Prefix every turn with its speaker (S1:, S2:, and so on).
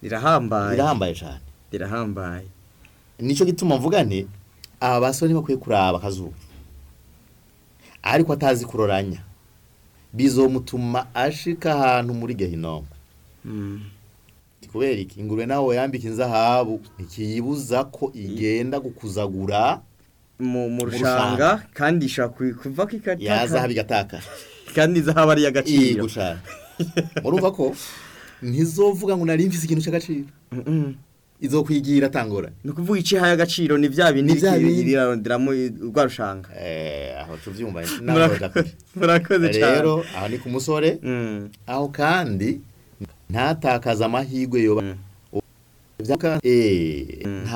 S1: rirahambaye
S2: birahambaye cyane
S1: rirahambaye
S2: nicyo gituma mvuga nti aba basore ntibakwiye kuraba akazuba ariko atazi kuroranya bizomutuma ashika ahantu muri gehinomu
S1: Mm.
S2: kubera iki ingurube nawe yambika inzahabu ntikiyibuza ko igenda gukuzagura
S1: mu mu
S2: Mu
S1: rushanga kandi ishobora ku- kuva ko
S2: ya zahabu
S1: ikataka
S2: igataka
S1: kandi zahabu ari
S2: iyi
S1: iy'agaciro
S2: gushaka murumva ko ntizovuga ngo nari mfise ikintu cy'agaciro
S1: Mm-mm.
S2: izokwigira atangora
S1: ni ukuvuga icyo ihaye agaciro ni bya bindi
S2: Ni bya bindi.
S1: iraronderamo rwa rushanga
S2: eh aho tuvyumva
S1: Murakoze- murakoze cyane
S2: rero aho ni ku musore
S1: Mm.
S2: aho kandi ntatakaza amahirwe yoba
S1: Mm.
S2: Vyaka- eh,
S1: Mm.
S2: nta